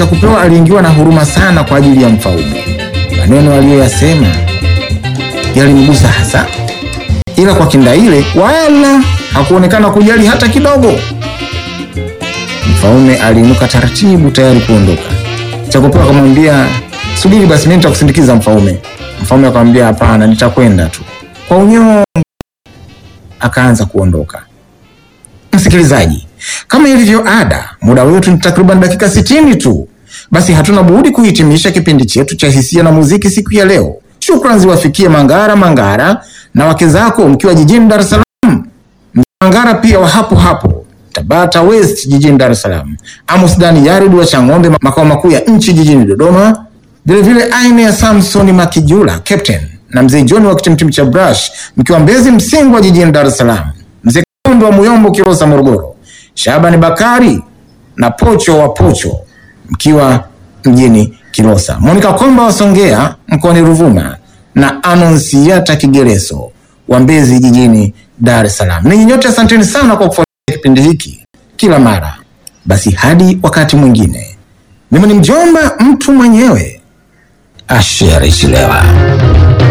Chekupewa aliingiwa na huruma sana kwa ajili ya mfalme. Maneno aliyoyasema yalimgusa hasa, ila kwa Kindaile wala hakuonekana kujali hata kidogo. Mfalme aliinuka taratibu, tayari kuondoka. Chekupewa akamwambia, subiri basi, mimi nitakusindikiza mfalme. Mfalme akamwambia, hapana, nitakwenda tu. Kwa unyonge akaanza kuondoka. Msikilizaji, kama ilivyo ada, muda wetu ni takriban dakika sitini tu. Basi hatuna budi kuhitimisha kipindi chetu cha hisia na muziki siku ya leo. Shukrani ziwafikie Mangara Mangara na wake zako mkiwa jijini Dar es Salaam. Mangara pia wa hapo hapo Tabata West jijini Dar es Salaam. Amos Dani Yarid wa Chang'ombe makao makuu ya nchi jijini Dodoma. Vilevile aina ya Samson Makijula Captain na mzee John wa kitimtim cha Brush mkiwa Mbezi Msingwa jijini Dar es Salaam. Mzee Kondo wa Muyombo Kilosa Morogoro. Shabani Bakari na Pocho wa Pocho mkiwa mjini Kilosa. Monica Komba wa Songea mkoani Ruvuma na Anonsiata Kigereso wa Mbezi jijini Dar es Salaam. Ninyi nyote asanteni sana kwa kufuatilia kipindi hiki kila mara. Basi hadi wakati mwingine, mimi ni mjomba mtu mwenyewe Asher Ishlewa.